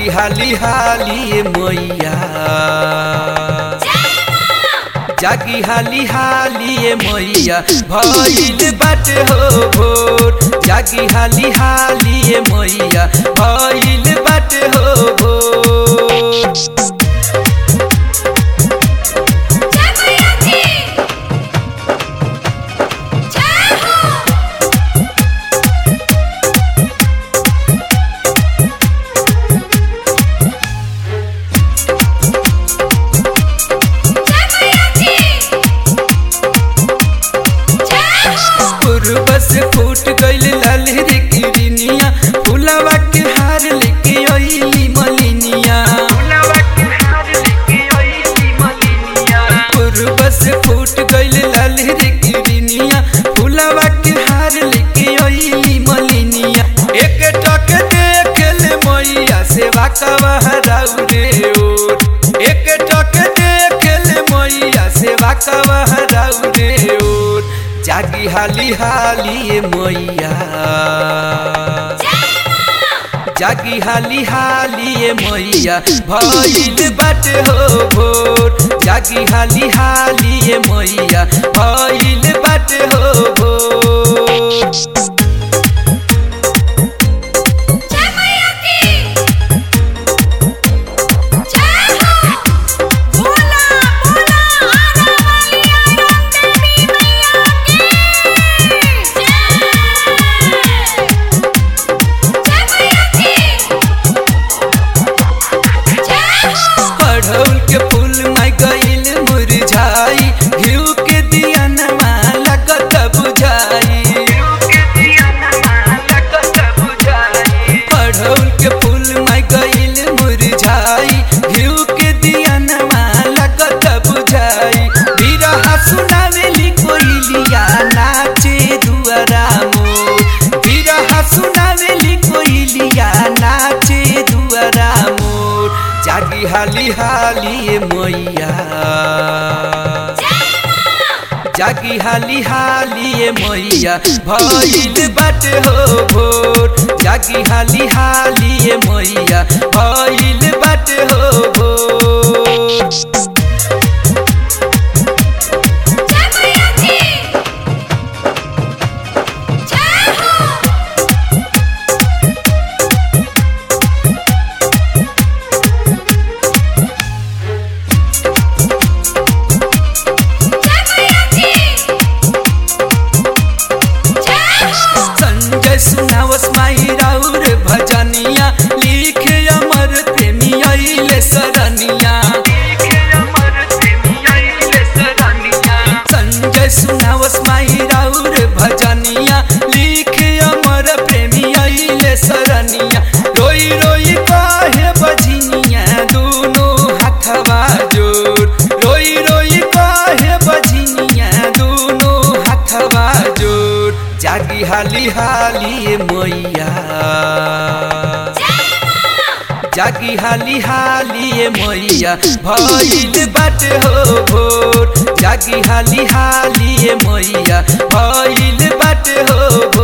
जागी हाली हाली मैया जागी हाली हाली मैया भइल बाटे हो भोर जागी हाली हाली मैया भइल बाटे हो भोर जय मैया की जय हो जय मैया की जय हो पूर्व से फूट गइल लाल रे किरनिया फुलवा के हार लेके अइली मलिनिया पूर्व से फूट गइल लाल रे किरनिया फुलवा के हार लेके अइली मलिनिया एक टक देखल मैया सेवा कवा हराउ रे ओर एक टक देखल मैया सेवा कवा हराउ रे ओर जागी हाली हाली मैया जागी हाली हाली मैया भइल बाटे हो भोर जागी हाली हाली मैया भइल बाटे हो भोर जय मैया की जय हो बोला बोला आना वाली आनंद देवी मैया की जय जय मैया की जय हो अढ़ौल के फूल माई गइल मुरझाई घिउ के दिया नमा लगत बुझाई अढ़ौल के फूल माई गइल मुरझाई घिउ के दिया नमा लगत बुझाई बिरहा सुनावेली कोइलिया नाचे दुआरा मोर बिरहा सुनावेली कोइलिया नाचे दुआरा मोर जागी हाली हाली मैया जागी हाली हाली मैया भइल बाटे हो भोर जागी हाली हाली मैया भइल बाटे हो भोर जय मैया की जय हो जय मैया की जय हो संजय सुनावस माही राउर भजनिया लिखे अमर प्रेमी अइले सरनिया संजय सुनावस माही राउर भजनिया लिखे अमर प्रेमी अइले सरनिया रोई रोई काहे बजनिया दोनों हाथवा जोर रोई रोई काहे बजनिया दोनों हाथवा जोर जागी हाली हाली मैया जागी हाली हाली मैया भइल बाटे हो भोर जागी हाली हाली मैया भइल बाटे हो भोर